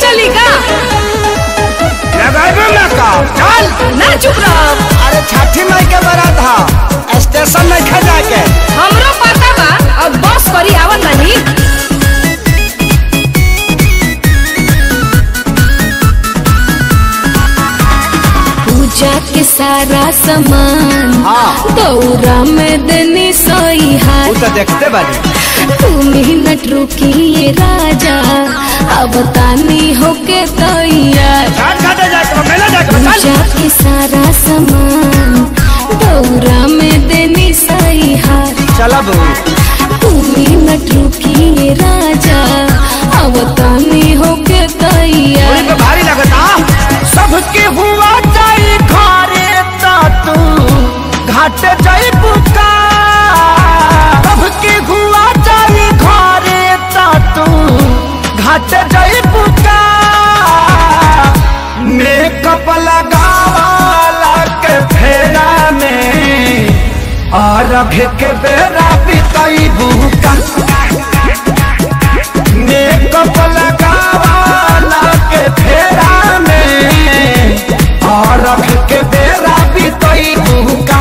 चली का लगाबे ना का चल ना चुप रहो अरे छठी माई के बारात हा स्टेशन में खा जाके हमरो पता बा अब बस करी आवत नहीं पूजा के सारा सामान हाँ। दौरा में देनी सोई वो हाथ तो देखते बानी तू मिनट रुकिए राजा अब तानी होके तैयार घाट घाटे जाके मेला जाके चल पूजा के सारा सामान दौरा में देनी सही हार चला बहू तू मिनट रुकिए राजा अब तानी होके पूरी तैयार पे भारी लगता सबके हुआ जाई घरे ता तू घाट जाई बुका सबके हुआ जाई घरे ता तू घाट जाई बुका मेकअप लगावाला के फेरा में और के बेरा बिताई बुका मेकअप लगावाला के फेरा में और रख के बेरा भी तई बुका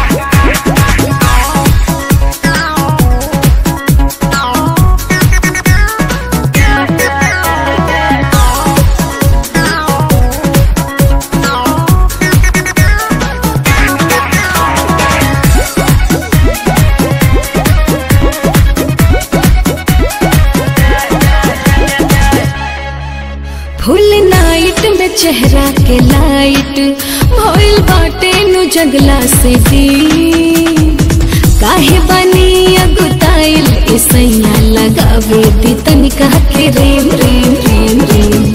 फुल नाइट में चेहरा के लाइट भइल बाटे नु जंगला से दी काहे बनी अगुताइल इसैया लगावे दी तनिका के रेम रेम रेम रेम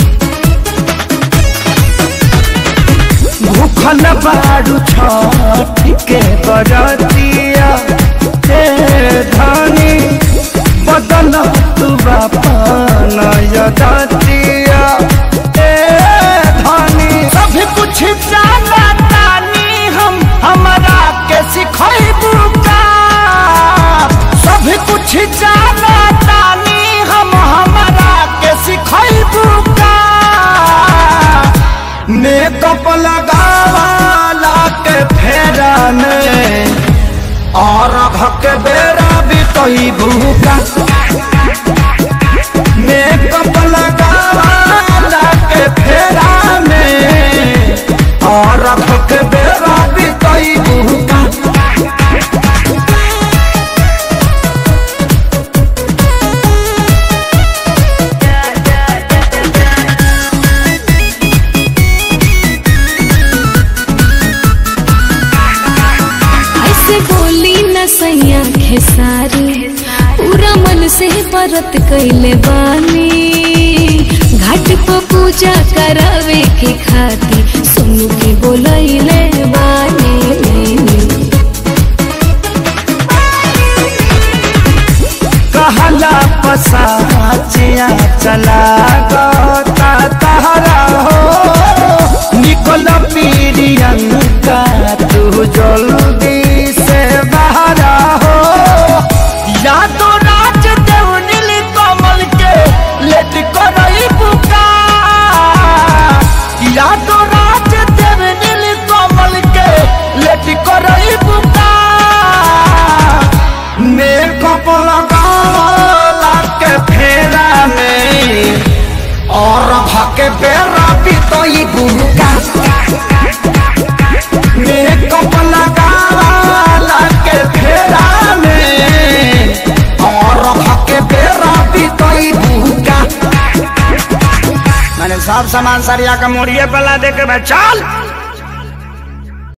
भूखल बाड़ू छठ के बरतिया हे धनी बदल तू बापन यदतिया हे धनी सब कुछ जाना तानी हम हमरा के सिखैबू का सब कुछ जाना तानी हम हमरा के सिखैबू का मेकअप लगावाला के फेरा में और के बेरा भी तही भूका मेकअप लगावाला के फेरा में और के बेरा भी तही भूका ऐसे बोली न सैया खेसारी पूरा मन से परत कैले बानी घाट पर पूजा करावे के खाती सुनु के बोलैले बानी कहला पसाचिया चला गता तहरा हो निकल पीरियंका तू जल्दी से बाहरा हो या तो राज देव नील कमल के लेट करई बुका या तो राज देव नील कमल के लेट करई बुका मेकअप लगावाला के फेरा में और भके बेरा भी तो ये बुका मेकअप लगावाला के फेरा में और भके बेरा भी तो ये बुका मैंने सब सामान सरिया का मोड़िए पला दे के चल